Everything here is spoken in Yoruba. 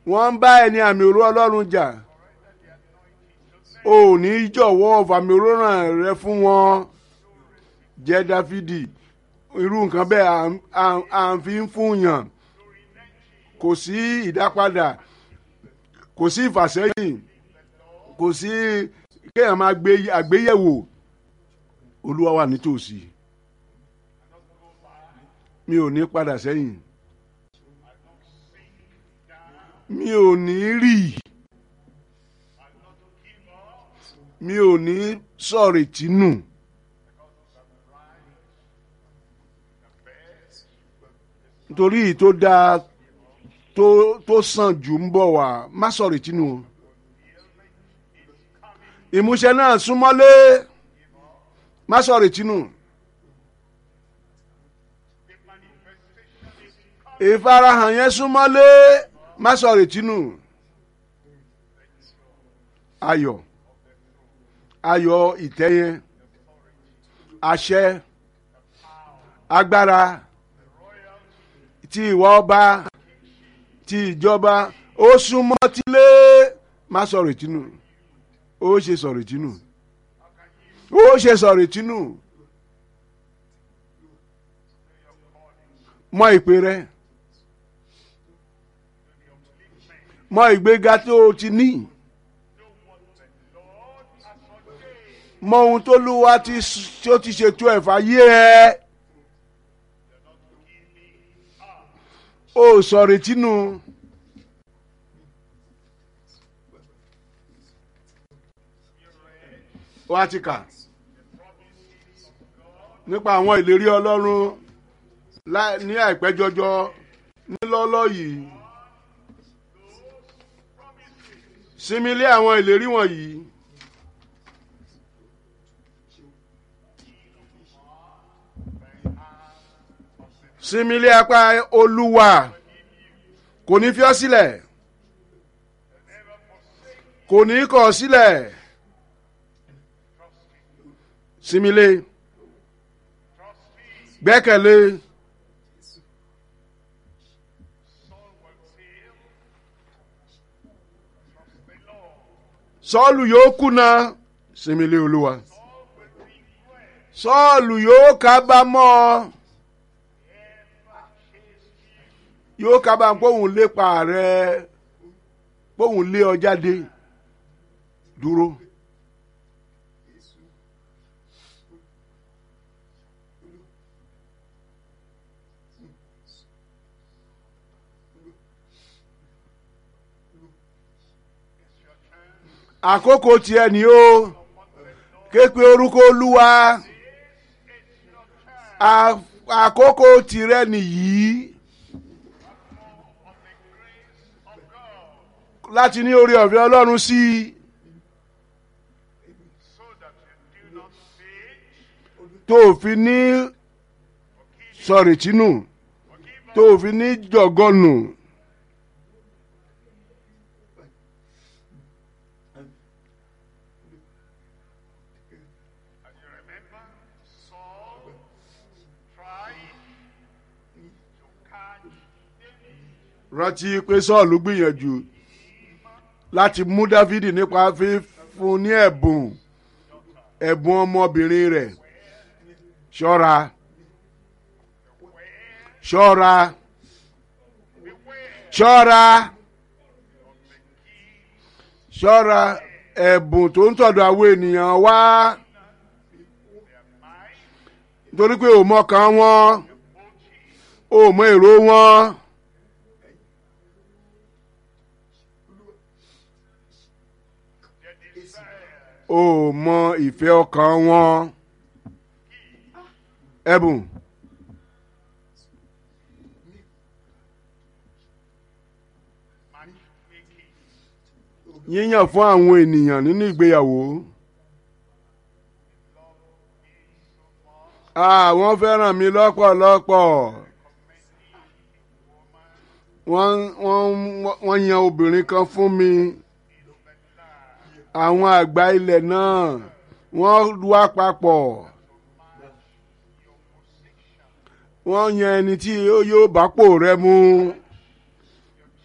wọ́n ń bá ẹni àmì òró ọlọ́run jà ò ní jọ̀wọ́ fàmì òróràn rẹ fún wọn jẹ́ dáfídì irú nǹkan bẹ́ẹ̀ à ń- à ń- à ń fi ń fún yàn kò sí ìdápadà kò sí ìfàsẹ́yìn kò sí kéèyàn máa gbé àgbéyẹ̀wò olúwa wà nítòsí mi ò ní padà sẹ́yìn mi ò ní rì mi ò ní sọ̀rètí nù nítorí èyí tó dáa tó tó sàn jù ń bọ̀ wá má sọ̀rètí nù o ìmúṣẹ náà súnmọ́lé má sọ̀rètí nù. ìfarahàn yẹn súnmọ́lé má sọ retí nù ayọ̀ ayọ̀ ìtẹ́ yẹn àṣẹ agbára ti ìwà ọba ti ìjọba ó súnmọ́ tílé má sọ retí nù ó ṣe sọ retí nù ó ṣe sọ retí nù mọ ìpè rẹ. mọ ìgbéga tó o ti ní mọ ohun tó lúwa tí ó ti ṣètò ẹ̀fà yé ẹ o sọ̀rọ̀ tínú wá ti kà nípa àwọn ìlérí ọlọ́run lá- ní àìpẹ́ jọjọ nílọ́lọ́ yìí. sinmi lé àwọn ìlérí wọ̀nyí. sinmi lé apá olúwa kò ní fi ọ́ sílẹ̀ kò ní kọ̀ ọ́ sílẹ̀ sinmi lé gbẹ́kẹ̀lé sọ́ọ̀lù yóò kùnà sinmi lé olúwa sọ́ọ̀lù yóò kábàámọ̀ yóò kábàámọ̀ póun lépa rẹ póun lé ọ jáde dúró. àkókò tiẹ̀ ni ó képe orúkọ olúwa À- àkókò tirẹ̀ nìyí láti ní orí ọ̀fẹ́ ọlọ́run sí i tó o fi ní sọ̀rètínù tó o fi ní jọ̀gọ́nù. And you remember Saul tried to catch David. rántí pé sọ́ọ̀lù gbìyànjú láti mú dávidi nípa fífún ní ẹ̀bùn ẹ̀bùn ọmọbìnrin rẹ̀ ṣọ́ra ṣọ́ra ṣọ́ra ṣọ́ra ẹ̀bùn tó ń tọ̀dọ̀ àwọn ènìyàn wá nítorí pé ò mọ̀kàn wọn ò mọ èrò wọn. Their desire o mọ ìfẹ́ ọkàn wọn ẹ̀bùn matchmaking. yíyàn fún àwọn ènìyàn nínú ìgbéyàwó àwọn fẹ́ràn mi lọ́pọ̀lọpọ̀ wọ́n wọ́n wọ́n yan obìnrin kan fún mi àwọn àgbà ilẹ̀ náà wọ́n wá papọ̀ wọ́n yan ẹni tí yóò bá pò rẹ mu